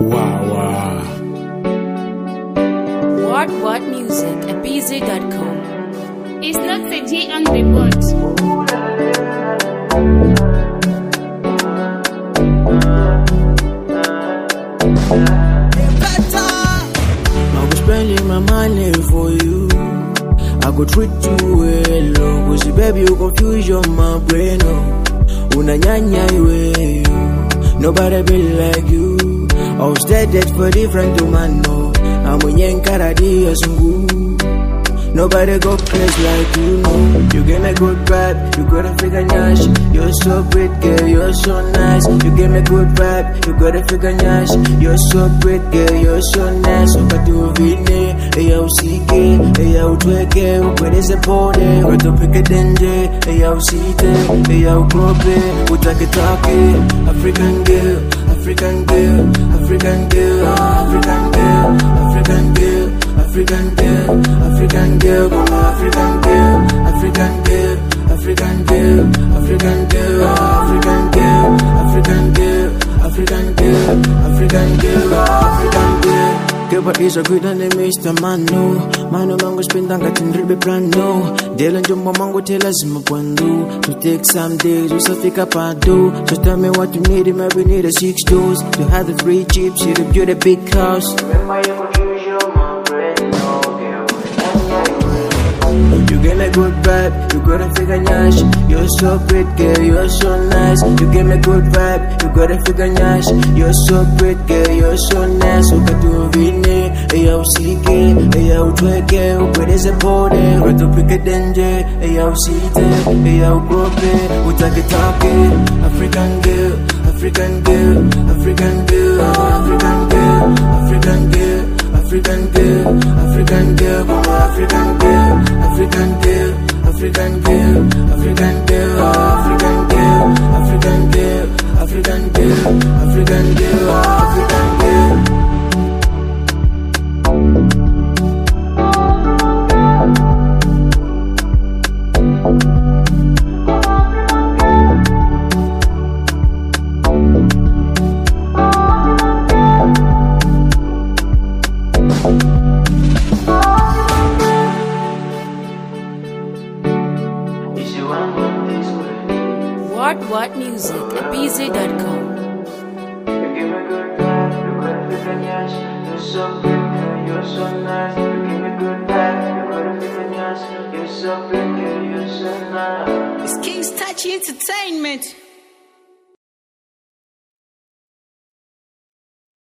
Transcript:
Wow, wow. What What Music at BZ.com. It's not the J on the board. I go spending my money for you. I go treat you well, oh. Cause baby, you confusion my brain, oh. Unanyanya iwe, oh. Nobody be like you. I was dead for different woman, no. I'm a karadi sungu. Nobody go crazy like you know. You give me good vibe, you got a figure nyash. You're so pretty, girl, you're so nice. You give me good vibe, you got a figure nyash. You're so pretty, girl, you're so nice. Wakati uvine, eya usike, eya utweke, upweleze pole. Watopike denje, eya usite, eya ukrope, utaketake. African girl, African girl, African girl, African girl, African girl. African girl, African girl, come on, African girl, African girl, African girl, African girl, African girl, African girl, African girl, African girl, African girl. Keba is a good and Mr. Mano Mano mango spend anga tindribe plano Dela njombo mango tela zima pwandu To take some days, usafika pado So tell me what you need, maybe need a six doors To have the three chips, you to build a big house Remember you confusion, my friend, no you give me good vibe, you got a figure nyash. You're so pretty, girl, you're so nice. You give me good vibe, you got a figure nyash. You're so pretty, girl, you're so nice. Ukatuvine, eya usike, eya utweke, upweleze pole. Watopike denje, eya usite, eya ukrope, utaketake. African girl, African girl, African girl, African girl, African girl. African girl, African girl, come on, African girl, African girl, African girl, African girl, African girl, African girl, African girl, African girl, African girl. What What Music at BZ.com. You give me good vibe, you got a figure nyash. You're so pretty, you're so nice. You give me good vibe, you got a figure nyash. You're so pretty, you're so nice. It's King's Touch Entertainment.